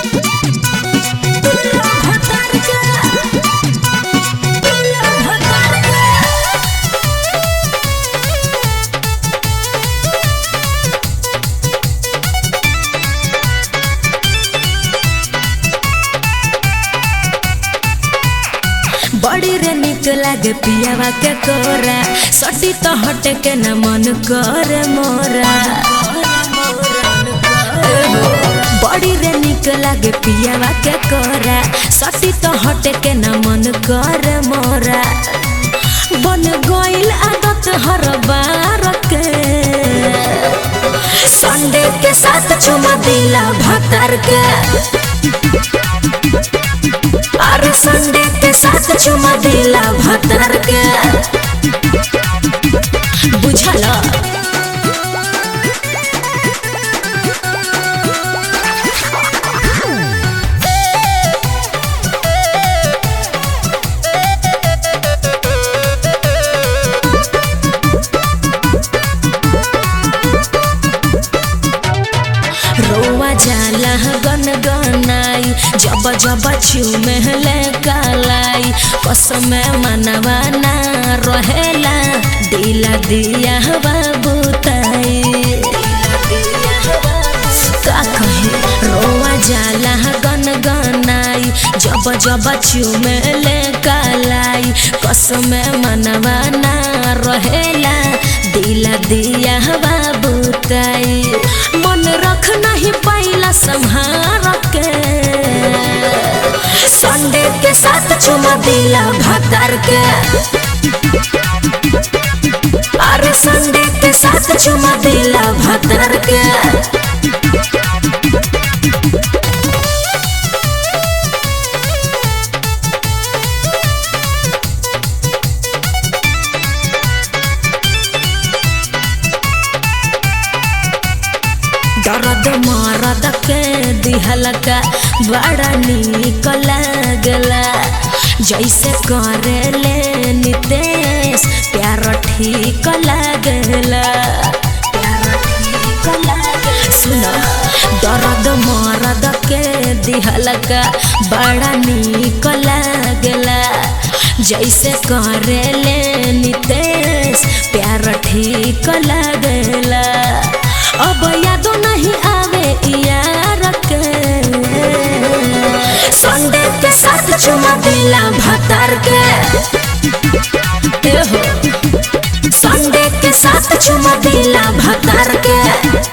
बड़ी रे निक लागे पियावा के कोरा सटी तो हटे के न मन करे मोरा बड़ी रे निक लागे पियावा के कोरा सटी तो हटे के न मन करे मोरा बन गइल आदत हर बार के संडे के साथ चुमा दिला भतर के अरे संडे के साथ चुमा दिला भतर के बुझल रोवा जाला गन गनाई जब जब चुमे ले कालाई कसम मनवा ना रहेला दिला दिया बाबूताई का कहे रोवा जाला गन गनाई जब जब चुमे ले कालाई कसम मनवा ना रहेला दिला दिया बाबूताई मन रख नहीं पाइला संहार के संडे के साथ चुमा दिला भतर के अरे संडे के साथ चुमा दिला भतर के दर्द मरद के दिहलका बड़ा निक लागला जैसे करे ले नितेश प्यार ठीक लागला सुनो दर्द मरद के दिहलका बड़ा निक लागला जैसे करे ले नितेश प्यार ठीक लागला अब यादो नहीं आवे यार के संडे के साथ चुमा दिला भतर के ए हो संडे के साथ चुमा दिला भतर के